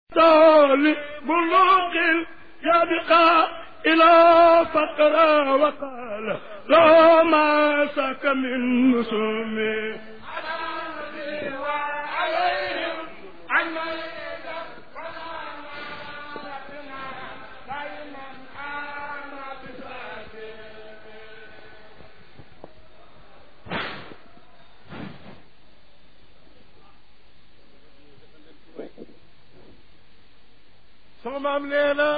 طال بلوغ يبقى إلى فقر وقال لا ما سك من نسومي sama maam nee na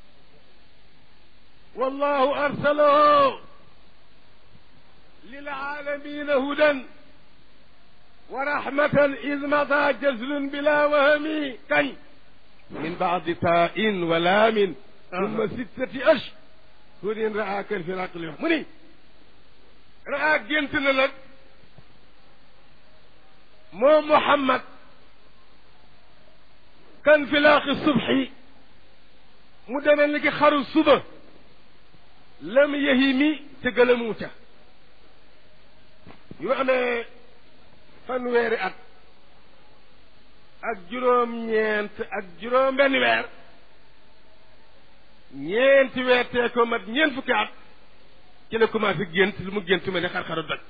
wallahu arsalahu lilaalamina hudan wa rahmatan id mata jazlun bila wahami kañ min baadi tain wa laamin summa sittati ashhurin raa kan fi laqli mu ni raa gént na nag moom Muhammad kan fi laaqi subxi mu demee ni ki xaru suba lam yehi mi te gëlëmu ca yu amee fanweeri at ak juróom-ñeent ak juróom benn weer ñeenti weer tee ko mat ñeent fukki at ci la commencé gént lu mu gént ma ne xar-xaru doj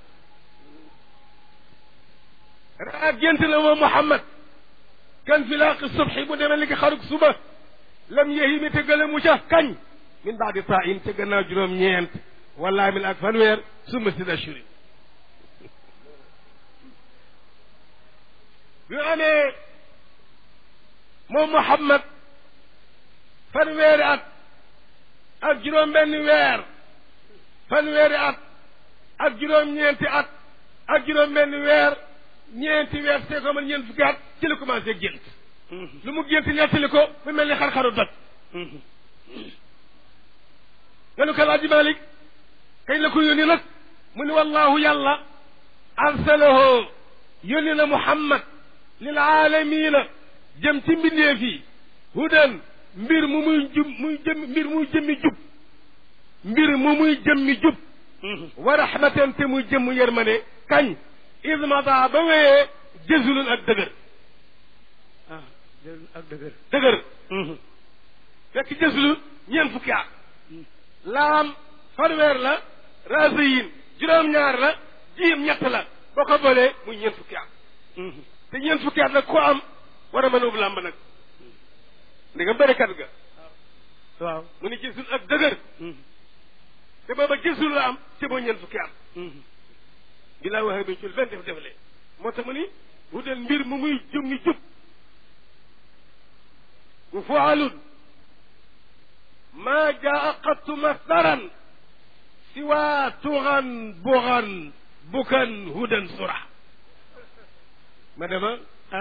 raa gént na moom Muhammad kan fi laaqi subxi mu demee ni ki xaruk suba lam yehi mi te gëlëmu ca kañ min baadi taa in ca gannaaw juróom-ñeent wala min ak fanweer summa si ashuri bi amee moom Muhammad fanweeri at ak juróom-benni weer fanweeri at ak juróom-ñeenti at ak juróom-benni weer ñeenti weer see ko man ñeent fukki at ci la commencé gént lu mu gént nettali ko mu mel ni xar-xaru doj nga nu ko laaji Malik kañ la ko yónni nag mu ni wallahu yàlla arsalahu yónni na Muhammad lil aalamiina jëm ci mbindeef yi hudan mbir mu muy jub muy jëm mbir muy jëmmi jub mbir mu muy jëmmi jub wa rahmatan te muy jëmm yërmande kañ ismata ba wéyee jësulun ak dëgër ah ak dëgër dëgër fekk jësulu ñeent fukki at laam fanweer la rasayin juróom-ñaar la jiim ñett la boo ko boolee muy ñeent fukki at te ñeent fukki at nag ku am war a mën a ub làmb nag ndi nga bërikat ga waaw mu ni jësul ak dëgër te booba jësul la am te moo ñeent fukki at bi laa waxee bi cul benn def defle moo tax mu ni wudal mbir mu muy jëmmi jub wa fualun maa jaa qattu masdaran siwa tuxan buxan bukan hudan sura ma dema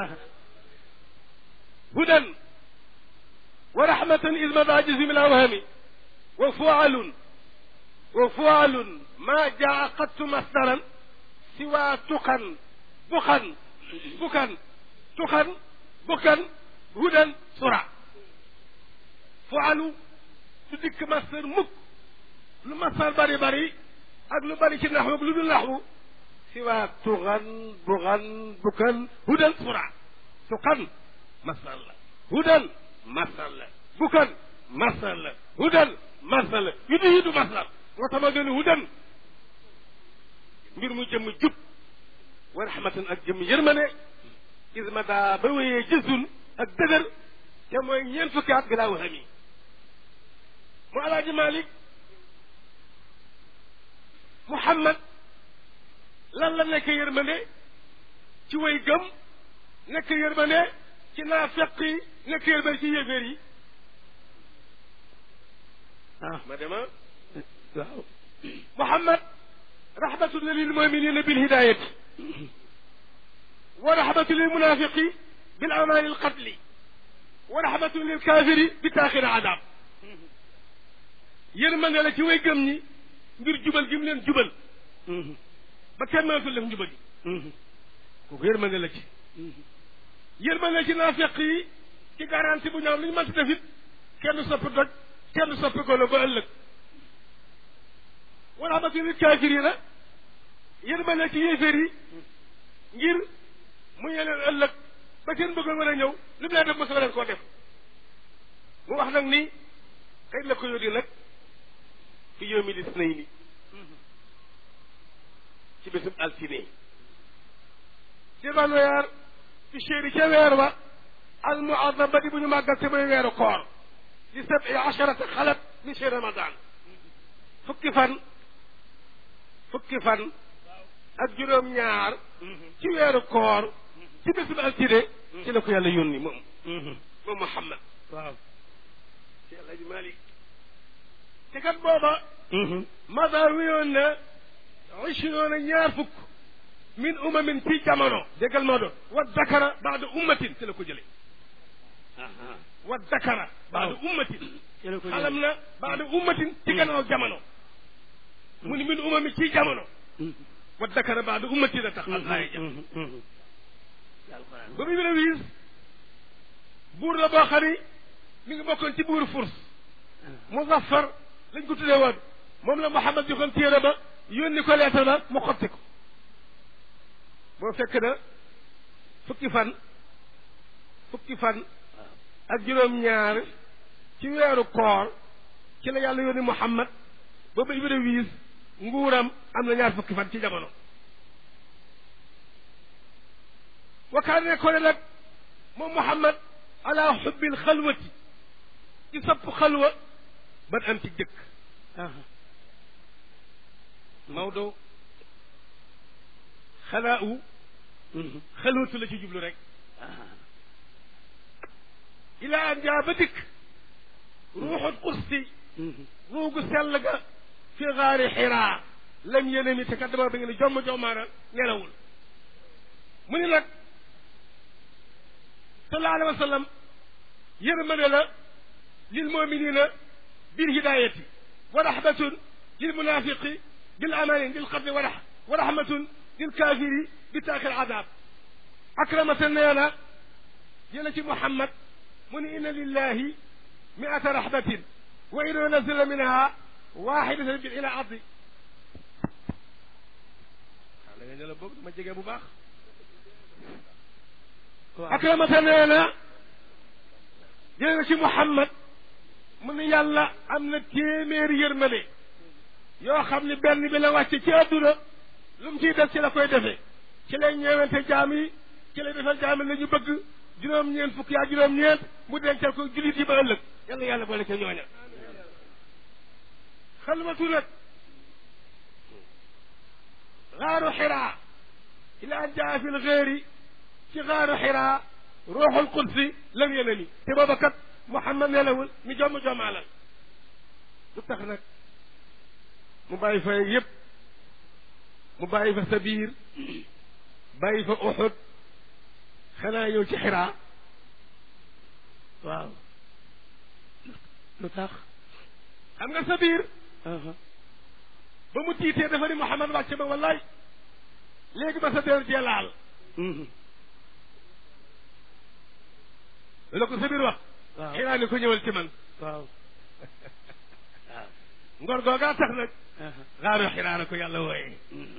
hudan wa rahmatan is mada jismi la wahami wa fualun wa fualun maa jaa qattu masdaran siwa tuxan buxan bukan tuxan bukan hudan sura fualu su dikk masdar mukk lu masdar bari bari ak lu bari ci naxwu ak lu dul naxwu siwa tuxan buxan bukan hudan sura tuxan masdar la hudan masdar la bukan masdar la hudan masdar la yu di yidu masdar moo tax ma gën hudan mbir mu jëmm jub wa rahmatan ak jëmm yërmane ismata ba wéyee jësun ak dëgër te mooy ñeent fukki at bilaa waxam yi mu alaaji malik muhammad lan la nekk yërmande ci way gëm nekk yërmande ci naafeq yi nekk yërmande ci yéeféer yi ah ma dema waaw muhammad rahmatun lil muminina bil hidayati wa rahmatun lil munafiqi bil amani al qatli wa rahmatun lil kafiri bi taaxir adab yërmande la ci way gëm ñi ngir jubal gi mu leen jubal ba kenn mënatul def njubal yi kooku yërmande la ci yërmande la ci naafeq yi ci garanti bu ñaaw lu ñu mënti def it kenn du soppi doj kenn du soppi golo ba ëllëg wa rahmatun lil kafirina yërmande ci yéeféer yi ngir mu ñee leen ëllëg ba seen bëggoon war a ñëw li mu leen def mos leen koo def wax nag ni kañ la ko yónni nag fi yawmi lisnayni ci bésub altine ci ban weer fi chéri ca weer wa al muazzam ba di bu ñu màggal te mooy weeru koor li sabi asharata xalat min chehri ramadan fukki fan fukki fan ak juróom-ñaar ci weeru koor ci bésub altine ci la ko yàlla yónni moom moom Muhammad waaw ci El Hadj Malick te kat booba mada wiyoon na ishroona ñaar fukk min umamin ci jamono déggal moo doon wa dakara baada ummatin ci la ko jële wa dakara baada ummatin ci la ko xalam na baada ummatin ci gannaaw jamono mu ni min umami ci jamono wa dakara baada ummatin a tax al aaya ja ba muy mën a wiis buur la boo xam ni mi ngi bokkoon ci buuru furs muzaffar lañ ko tuddee woon moom la Muhammad joxoon téere ba yónni ko leetar ba mu xotti ko boo fekk na fukki fan fukki fan ak juróom-ñaar ci weeru koor ci la yàlla yónni Muhammad ba ba Ibra wiis nguuram am na ñaar fukki fan ci jamono wakkaan ne ko ne nag moom Muhammad ala xubbil xalwati ci sopp xalwa ban am ci jëkk Maodo xalaa u xalwatu la ci jublu rek ilaa an jaa ba dikk ruuxul qudsi ruugu sell ga fi gaari xiraa lam yéene mi te kat dama ba ngeen jomm jommaana nelawul mu ni nag sallallahu alayhi wa sallam yërmande la lil muminina bil hidayati wa rahmatun lil munafiqi bil amani lil qatli wa rah wa rahmatun lil kafiri bi taaxir adab akramata nee na jële ci Muhammad mu ni inna lillahi miata rahmatin wa in yunazila minha waxidatan bil ila ardi waaw da nga ne la boobu dama jege bu baax akramata nee na jële na ci Muhammad mu ni yàlla am na téeméeri yërmande yoo xam ni benn bi la wàcce ci àdduna lu mu ciy def ci la koy defee ci lay ñeewante jaam yi ci lay defal jaam yi la ñu bëgg juróom-ñeent fukki yaa juróom-ñeent mu dencal ko jullit yi ba ëllëg yàlla yàlla boole ca ñooña xalwatu nag xaaru xiraa ila an jaa fi lxeeri ci xaaru xiraa ruuxul qudsi lam yene ni te booba kat Muhammad nelawul mi jomm jommaalal lu tax nag mu bàyyi fa yëpp mu bàyyi fa Sabiir bàyyi fa Uxud xanaa yow ci xiraa waaw lu tax xam nga Sabiir ba mu tiitee dafa ni Muhammad wàcce ba wallaay léegi ba sa der jee laal la ko Sabiir wax waaw xiraa ni ko ñëwal ci man waaw ngor googaa tax nag xaaru xiraa la ko yàlla wooyee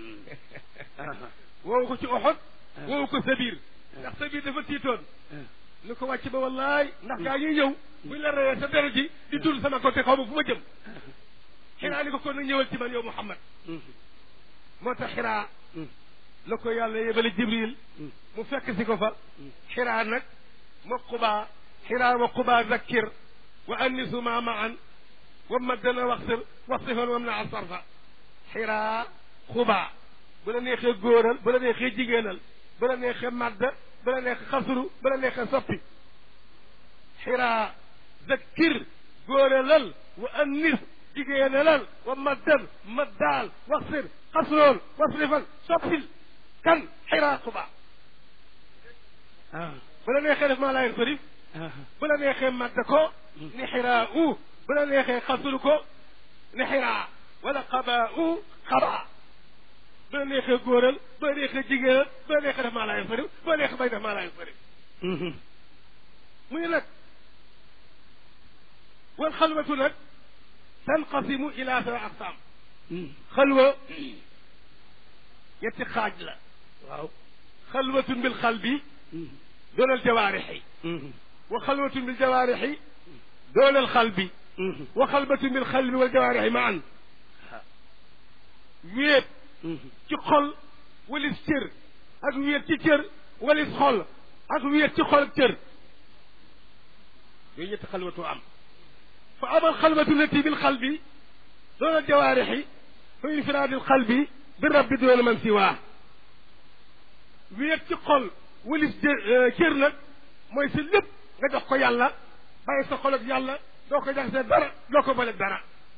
woowu ko ci Uxud woowu ko Sabiir ndax Sabiir dafa tiitoon ni ko wàcc ba wallaay ndax gaa ngi ñëw buñ la reyee sa deret ji di dul sama côté xaw ma fu ma jëm xiraa ni ko kon nag ñëwal ci man yow Muhammad moo tax xiraa la ko yàlla yebale Jibril mu fekk si ko fa xiraa nag ma qubaa xiraa wa qubaa zakkir wa annisu ma maan wa maddana waxsir wasifan wam na sarfa xiraa xubaa bu la neexee góoral bu la neexee jigéenal bu la neexee madda bu la neexee xasru bu la neexee soppi xiraa zakkir góoralal wa annis jigéenalal wa maddan maddaal waxsir xasrool wasrifan soppil kan xiraa xubaa bu la neexee def maa laayen sarif bu la neexee madda ko ni xiraa u bu la neexee xasru ko ni xiraa wala xabaa u xabaa bu la neexee góoral bu la neexee jigéenal bu la neexee def maa laayen sarif bu la neexee bay def maa laayen sarif mu ngi nag wal xalwatu nag tanqasimu ila sa aqsaam xalwa ñetti xaaj la waaw xalwatun bil qalbi doonal jawaarixi wa xalwatun bil jawaarixi doolal xalbi wa xalbatu bil xalbi wal jawaarixi ma an wéet ci xol walis cër ak wéet ci cër walis xol ak wéet ci xol ak cër yooyu ñetti xalwatu am fa amal xalwatu lati bil xalbi doolal jawaarixi fa infiraadil xalbi bi rabbi doona man siwaa wéet ci xol walis cër nag mooy sa lépp nga jox ko yàlla bàyyi sa xol ak yàlla doo ko jaxasee dara doo ko bale dara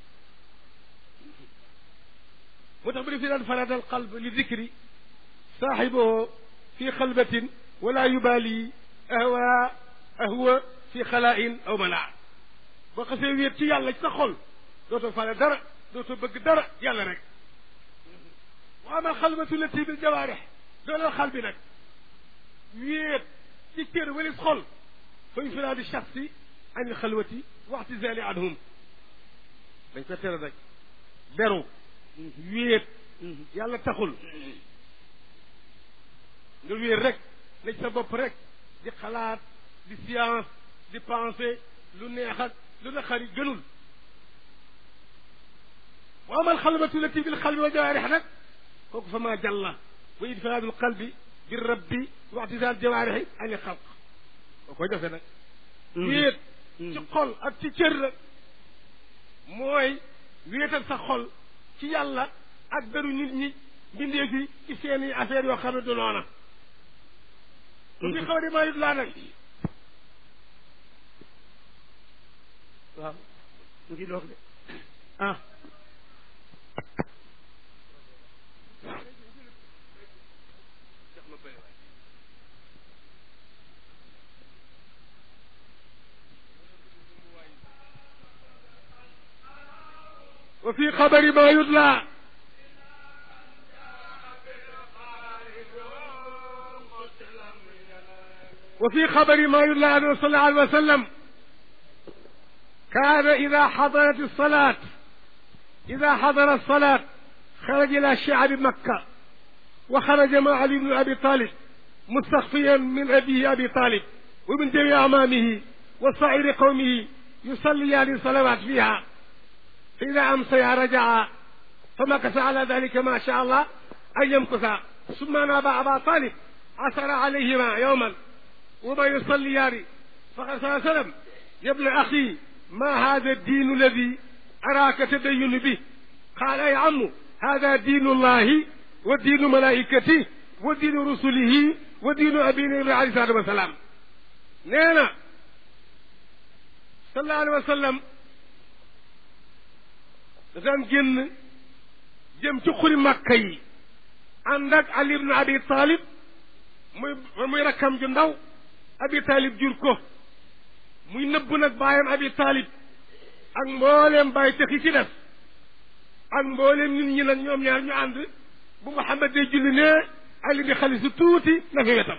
moo tax bu def fi daan faradal qalb li dikri saaxibahu fi xalbatin wala yubaali ahwa ahwa fi xalaain aw malaa boo xasee wéet ci yàlla ci sa xol dootoo faale dara dootoo bëgg dara yàlla rek wa ama xalbatu lati bil jawaarix dooleel xal bi nag wéet ci cër walis xol fa infiraadi shaxsi an xalwati waxti zali anhum dañ ko tere rek beru wéet yàlla taxul nga wéet rek ne ci sa bopp rek di xalaat di science di penser lu neex ak lu naqari gënul wa amal xalwatu lati bil xalbi wa jawaarix nag kooku fa maa jàlla wa infiraadul qalbi bi rabbi waxti zali jawaarixi ani xalq boo koy defee nag wéet ci xol ak ci cër la mooy wéetal sa xol ci yàlla ak beru nit ñi bindee fi ci seeni affaire yoo xam ne du noona bu fi xaw di maa yut laa nag waaw mu ngi doog de ah wa fi xabari ma yutla wa fi xabari ma yutla anhu sallallahu alayhi wa sallam كان إذا حضرت الصلاة إذا حضر الصلاة خرج إلى شعب مكة وخرج مع علي بن أبي طالب مستخفيا من أبيه أبي طالب ومن جميع أعمامه وصائر قومه يصليان الصلوات فيها فإذا أمسي رجع فمكث على ذلك ما شاء الله أن يمكث ثم نابى أبا طالب عثر عليهما يوما وما يصليان فقال صلى الله عليه وسلم يا ابن أخي ما هذا الدين الذي أراك تدين به قال يا عم هذا دين الله ودين ملائكته ودين رسله ودين أبينا عليه الصلاة والسلام نينا صلى الله عليه وسلم daan génn jëm ci xuri makka yi ànd ak ali ibn abi talib muy muy rakkam ju ndaw abi talib jur ko muy nëbb nag baayam abi talib ak mbooleem bàyyi tëx yi ci def ak mbooleem nit ñi nag ñoom ñaar ñu ànd bu Muhammad day julli ne ali di xali si tuuti na fi wetam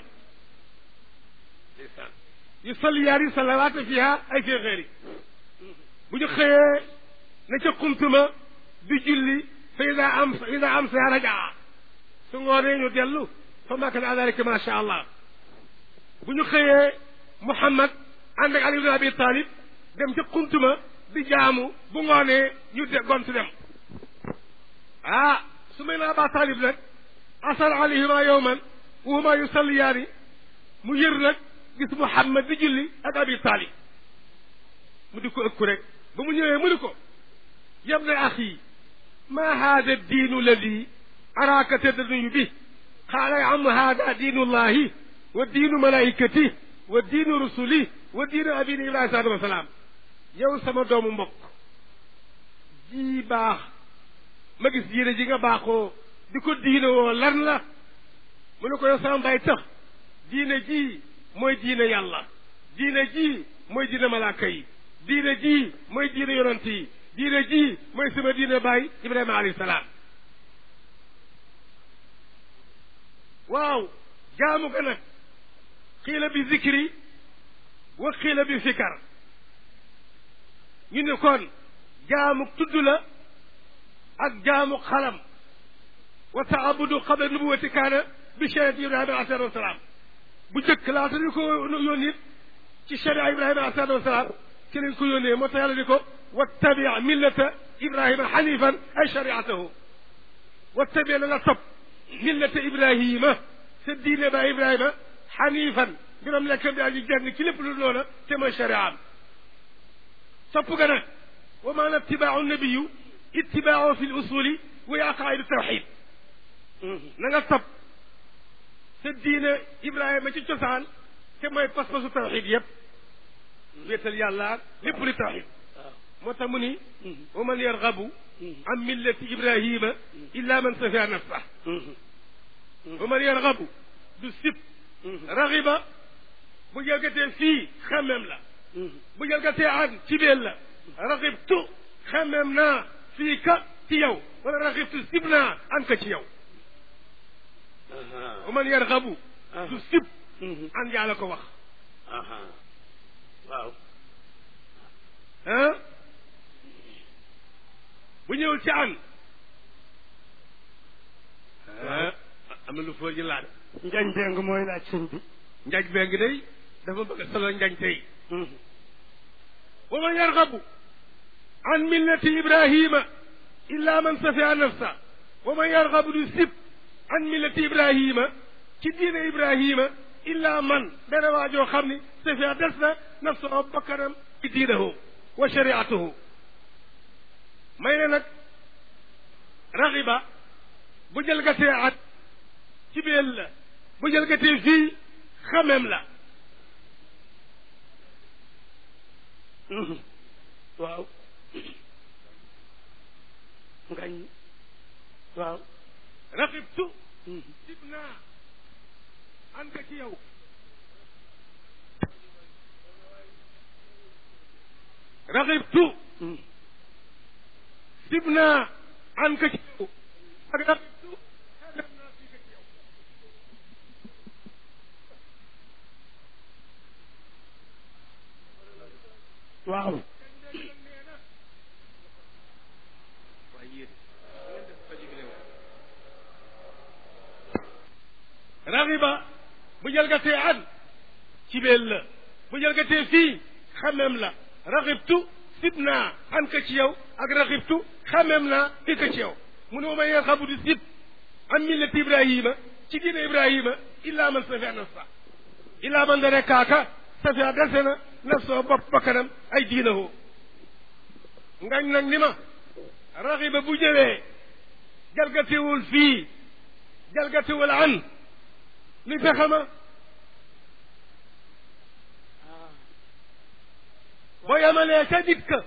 yu salli yaari salawaata fiha ay fii xeeri bu ñu xëyee na ca xumtuma di julli fa ida am fa ida am sa rajaa su ngoonee ñu dellu fa makka na dalika ma sha allah bu ñu xëyee Muhammad ànd ak Ali ibn Abi Talib dem ca xuntuma di jaamu bu ngoonee ñu de gontu dem ah su may na Aba Talib nag asar alayhima yowman wa huma yusalliyaani mu yër nag gis Muhammad di julli ak Abi Talib mu di ko ëkku rek ba mu ñëwee mu ni ko يا ابن أخي ما هذا الدين الذي أراك تدني به قال يا عم هذا دين الله والدين ملائكته والدين رسله والدين أبينا إبراهيم عليه السلام yow sama doomu mbokk ji baax ma gis diine ji nga baaxoo di ko diine woo lan la mu ne ko yow sama mbay tax diine ji mooy diine yàlla diine ji mooy diine malaaka yi diine ji mooy diine yonant yi diine ji mooy sama diine baay ibrahima alayhi salaam waaw jaamu ga nag xiila bi zikri wa xiila bi fikar ñu ne kon jaamu tudd la ak jaamu xalam wa taabudu qabla nubuwati kaana bi shariati ibrahima alayhi salaatu wasalaam bu njëkk laata ñu ko yónni ci sharia ibrahima alayhi salaatu wasalaam ci lañ ko yónnee moo tax yàlla di ko wattabi millata ibrahima xanifan ay shariatahu wattabi na nga topp millata ibrahima sa diine ba ibrahima xanifan mbiram nekk bi aji jenn ci lépp lu loola te mooy shariaam topp ga nag wa maana ittibaau nabiyu ittibaau fi l usuli wa aqaidu tawxid na nga topp sa diine ibrahima ci cosaan te mooy pas-pasu tawxid yëpp wéetal yàlla lépp li tawxid moo tax mu ni wa man yargabu an millati ibrahima illa man safia nafsah wa man yargabu du sib raxiba bu jalgatee fii xamem la bu jalgatee an ci beel la raxibtu xamem naa fii ka ci yow wala raxibtu sib naa an ka ci yow wa man yargabu du sib an yaa la ko wax waaw ah bu ñëwul ci an ah am na lu foo ji laaj njañ beng mooy laaj sëñ bi njaaj beng day dafa bëgg a solo njañ tey wa man yargabu an millati ibrahima illa man safia nafsa wa man yargabu du sib an millati ibrahima ci diine ibrahima illa man benn waajoo xam ni safia des na nafsa bakkanam ci diinahu wa shariatuhu may ne nag raxiba bu jëlgatee at ci beel la bu jëlgatee fii xamem la waaw ngañ waaw raxibtu sib naa an ka ci yow raxibtu sib naa an ka ci yow ak raxibtu xamem naa fii ka ci yow waaw raxiba bu jalgatee an ci beel la bu jalgatee fii xamem la raxibtu sib naa an ka ci yow ak raxibtu xamem naa fii ka ci yow mu ne ma may xabu di sib an millati ibrahima ci diine ibrahima illa man safia nafsa illa man dare kaaka safia dese na nafsoo bopp bakkanam ay diinahoo ngañ nag ni ma raxiba bu ñëwee jalgatewul fii jalgatewul an li fexe ma boo yemalee ca dit ka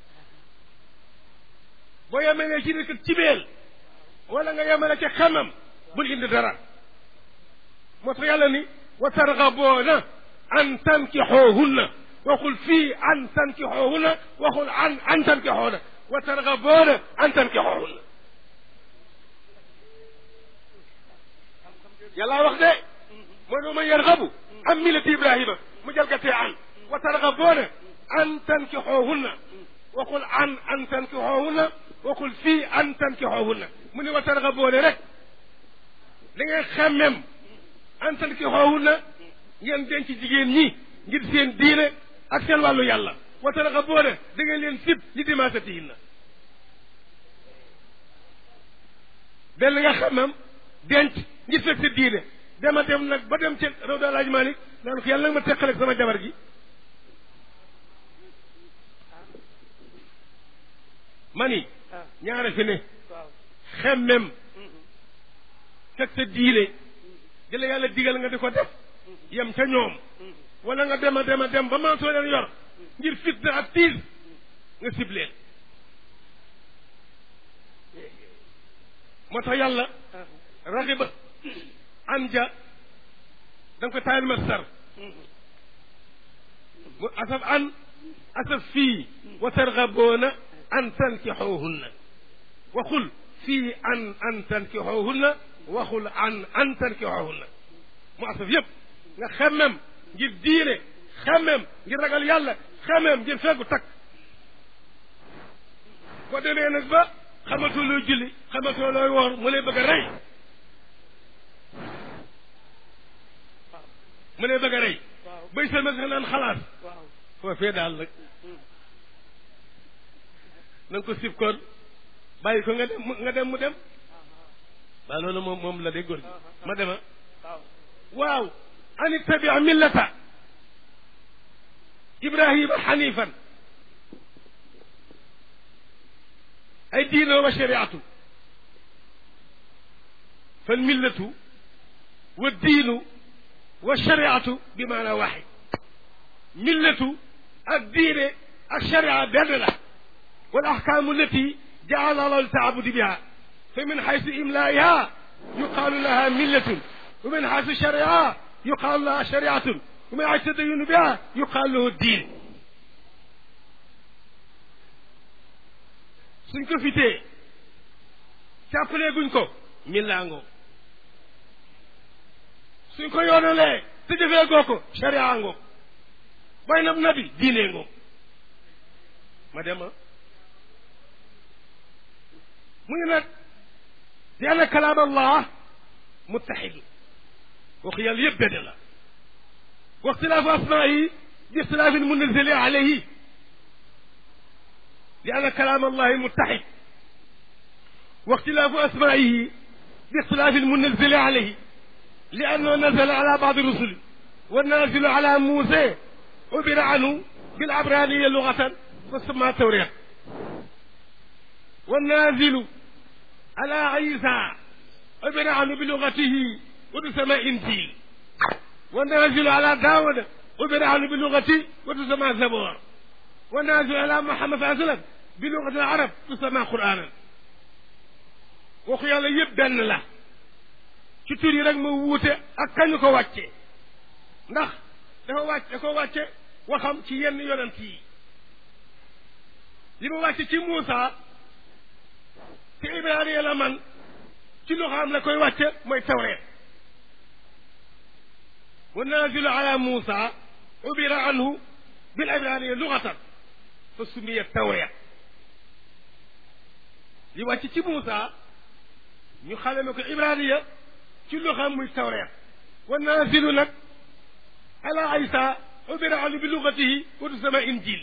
boo yemalee ci dit ka ci beel wala nga yemale ca xamam bul indi dara moo tax yàlla ni wa targaboona an tankixoohunna waxul fii an tankixoohunna waxul an an tankixoona wa targaboona an tankixoohunna yàlla wax de mooy doo man yargabu am millati ibrahima mu jalgatee an wa targaboona an tankixoohunna waxul an an tankixoohunna waxul fii an tankixoohunna mu ne wa targaboona rek da ngay xemmem an tankixoohunna ngeen denc jigéen ñi ngir seen diine ak seen wàllu yàlla wa targaboona da ngeen leen sib li dimaasatihinna benn nga xemmem denc ngir fekk sa diine dama dem nag ba dem ci raw da laaj Malik naan ko yàlla nag ma teqaleeg sama jabar gi mani ñaare fi ne xemmem fekk sa diine di la yàlla digal nga di ko def yem ca ñoom wala nga dem a dem a dem ba man soo leen yor ngir fitna ak tiis nga sibleen moo tax yàlla raxiba an ja da nga ko taayal masdar mu asaf an asaf fii wa targaboona an tankixoohunna waxul fii an an tankixoohunna waxul an an tankixoohunna mu asaf yëpp nga xemmem ngir diine xemmem ngir ragal yàlla xemmem ngir feggu takk boo demee nag ba xamatoo looy julli xamatoo looy woor mu lay bëgg a rey mu lay bëgg a rey bay sa mag nga naan xalaat foofee daal nag na nga ko sib koon bàyyi ko nga dem nga dem mu dem waaw loolu moom moom la de góor gi ma dema waaw an ittabi millata ibrahima xanifan ay diino wa shariatu fal millatu wa diinu wa shariatu bi maana waxid millatu ak diine ak sharia benn la wal ahkaamu allati jaala allahu ltaabudi biha fa min xaysu imlaiha yuqaalu laha millatun wa min xaysu sharia yuqaalu laha shariatun wa min xaysu tadayunu biha yuqaalu lahu diin suñ ko fitee càppalee guñ ko millaangoo suñ ko yoonalee te jëfee goo ko sharia ngoo bay nab nabi diine ngoo ma dema mu ngi nag di anna kalaam allah muttaxidu wax yàlla yëpp benn la wa ixtilaafu asmaayi bi ixtilaafi lmunazali alayhi li anna kalaam allahi muttaxid wa ixtilaafu asmaayihi bi ixtilaafi lmunazali alayhi li annahu nazala ala baadi rusuli wa nazilu ala muusa ubira anhu bil abraniya lugatan fa sama tawriya wa nazilu ala عيسى عبر عنه بلغته وتسمى إنجيل والنازل على داود عبر عنه بلغته وتسمى زبور والنازل على محمد صلى الله عليه وسلم بلغة العرب تسمى قرآنا waxu yàlla yëpp benn la ci tur yi rek ma wuute ak kañu ko wàcce ndax dafa wàcc da ko wàcce waxam ci yenn yonent yi li ma wàcce ci Muusa te ibraniya la man ci lu xam la koy wàcce mooy tawreet wa nazilu ala muusa ubira anhu bil ibraniya lugatan fa sumiya tawreet li wàcc ci muusa ñu xaleme ko ibraniya ci lu xam muy tawreet wa nazilu nag ala isa ubira anhu bi lugatihi wa tusama injil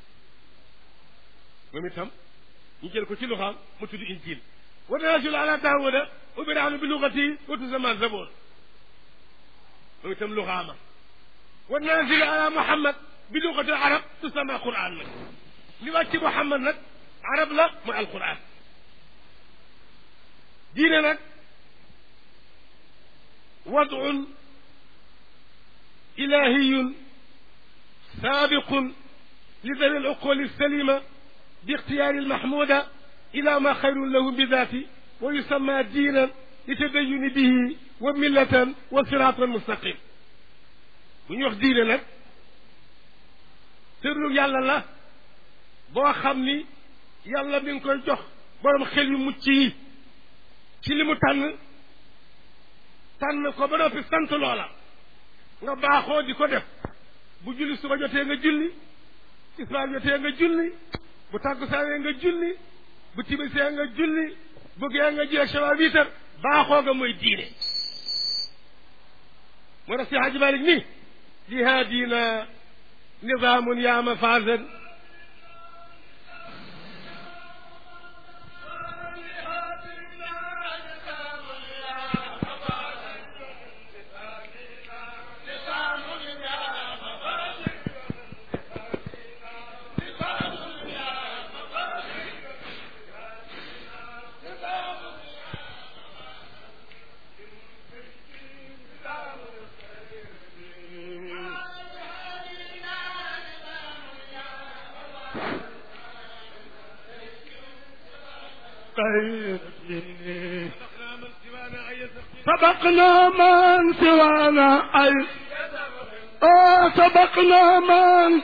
moom itam ñu jël ko ci lu xam mu tudd injil wa naazil ala daawuda ubira anhu bi lugati wa tusama zabor moom itam lu xaama wa naazil ala muhammad bi lugati arab tusama quran nag li wàcc ci muhammad nag arab la mooy alquran diine nag wadun ilahiyun saabiqun li dawi al salima باختيار المحمود إلى ما خير له بذاته ويسمى دينا لتدين به وملة وصراطا مستقيم bu ñu wax diine nag tërlu yàlla la boo xam ni yàlla mi ngi koy jox borom xel yu mucc yi ci li mu tànn tànn ko ba noppi sant loola nga baaxoo di ko def bu julli suba jotee nga julli islam jotee nga julli bu tàggusaanee nga julli bu tibisee nga julli bu gee nga jël shawa wiitar baaxoo nga mooy diine moo tax si Haaji Malik ni li haadina nizaamun yaa mafaasan سبقنا من سوانا أي آه سبقنا من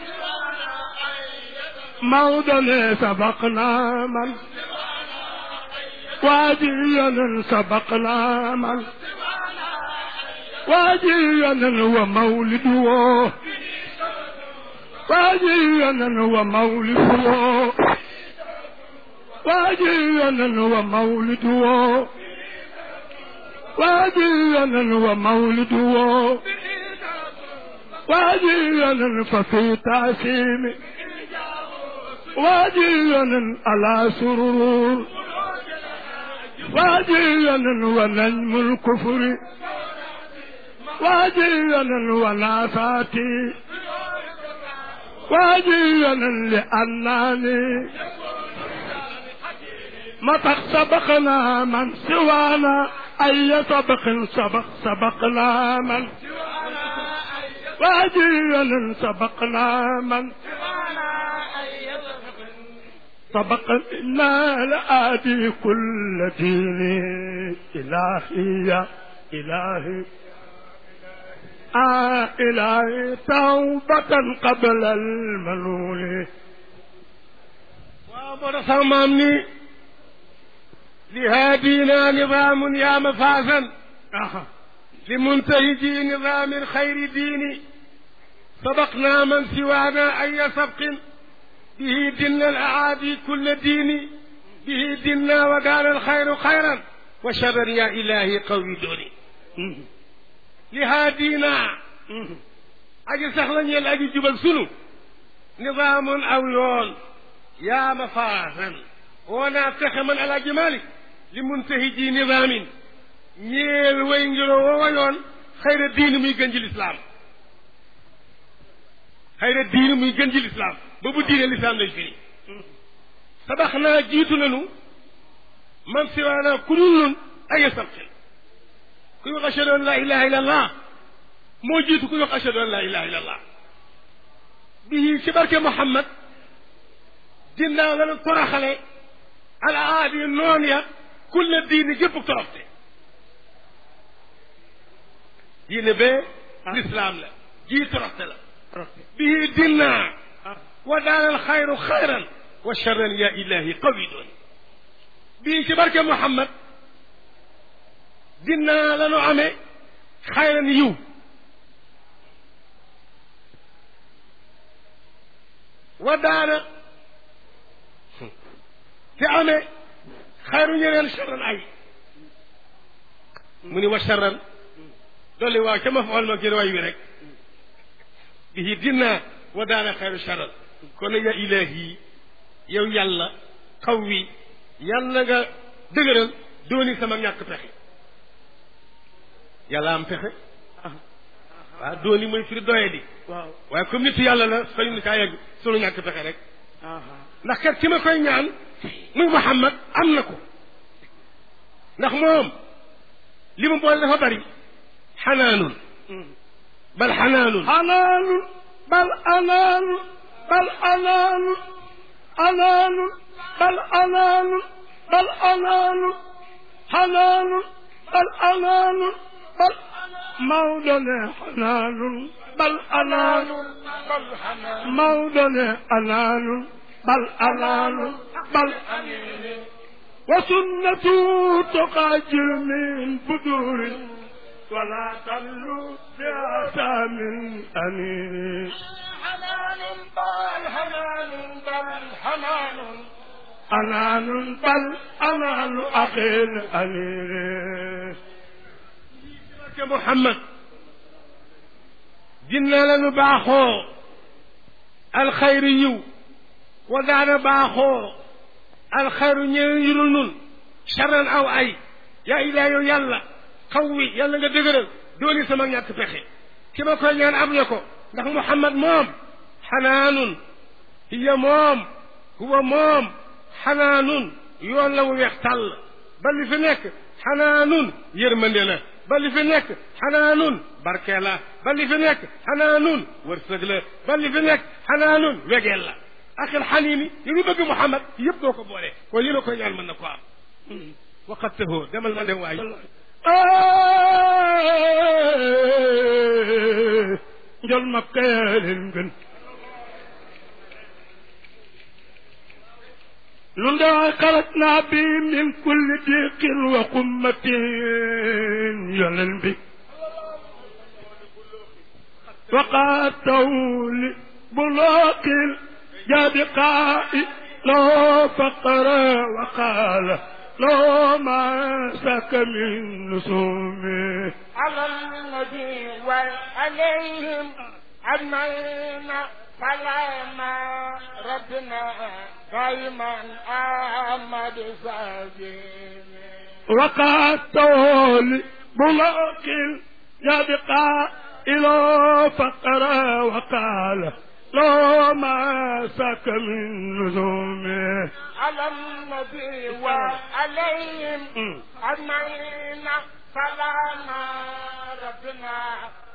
موضنا سبقنا من واديا سبقنا من واديا ومولده واديا ومولده واديا ومولده واديا ومولده واجيا ففي تعسيم واجيا على سرور واجيا ونجم الكفر واجيا ونافاتي واجيا لأنني مطق سبقنا من سوانا أي سبق سبق سبقنا من واجيا سبقنا من سبقنا لآدي كل دين إلهي يا إلهي آه إلهي توبة قبل المنون وامر صمامني لهادينا نظام يا مفازا آه. لمنتهجي نظام الخير ديني سبقنا من سوانا أي سبق به دنا الأعادي كل دين به دنا وكان الخير خيرا وشرا يا إلهي قوي دوني لهادينا aji sax la ñeel aji jubal sunu nidaamun aw yoon yaa ma faasan woonaa texe man alaaji malik li muntahi ji nidaamin ñeel way ngiroo woowa yoon xayra diini muy gën ji lislaam xayra diini muy gën ji lislaam ba bu diine lislaam lay firi sabax naa jiitu nanu man siwaanaa ku dul nun ay sabqin kuy wax ashhadu an laa ilaha illa allah moo jiitu kuy wax ashhadu an laa ilaha illa allah bii ci barke Muhammad dinaa la toraxale al aadi noon ya kulle diini gépp toroxte diine bee lislaam la jii toroxte la bii dinaa wa daanal xayru xayran wa charran ya ilahi qawi doon bii ci barke Muhammad dinaa la nu amee xayran yiw wa daana te amee xayru ñeneen charran ay mu ni wa charran dolli waaw ca ma faol ma gën way wi rek bihi dinaa wa daana xayru charran kon ya ilahi yow yàlla xaw wi yàlla nga dëgëral dooni sama ñàkk pexe yàlla am pexe waaw dooni mooy firi doye di waaw waaye comme nitu yàlla la sañu ni kaa yegg sunu ñàkk pexe rek ndax kat ki ma koy ñaan muy Muhammad am na ko ndax moom li mu boole dafa bari xanaanun bal xanaanun حنان بل أنان بل أنان أنان بل أنان بل أنان حنان بل أنان بل موضن حنان بل أنان موضن أنان بل أنان بل وسنته تقاجر من بدور ولا تلو بأسى من أنين حنان بل حنان بل حنان أنان بل أنان أخي الأمير barke Muhammad dina la nu baaxoo alxayri yiw wa daana baaxoo alxayru ñeneen yu dul nun charan aw ay yaa ilaa yow yàlla xaw wi yàlla nga dëgëral dooni sama ñàkk pexe ki ma koy ñaan am na ko ndax Muhammad moom xanaanun hiya moom huwa moom xanaanun yoon la wu weex tàll ba li fi nekk xanaanun yërmande la ba li fi nekk xanaanun barke la ba li fi nekk xanaanun wërsëg la ba li fi nekk xanaanun wegeel la axil xaniini yi ngi bëgg Muhammad yëpp boo ko boole kon li la koy ñaan mën na ko am waqat tahoo demal ma dem waay njol makka yaa leen gën nun daa xarat naa bi min kulli diqin wa qummatin yonen bi وقاتوا لبلاق جابقاء لو فقر وقال لو ما سك من نسومه على النبي وعليهم أجمعين سلام ربنا دائما أحمد ساجين وقعته لبلاك يبقى إلى فقر وقال لو ما سك من نزومه على النبي وعليهم أجمعين سلام ربنا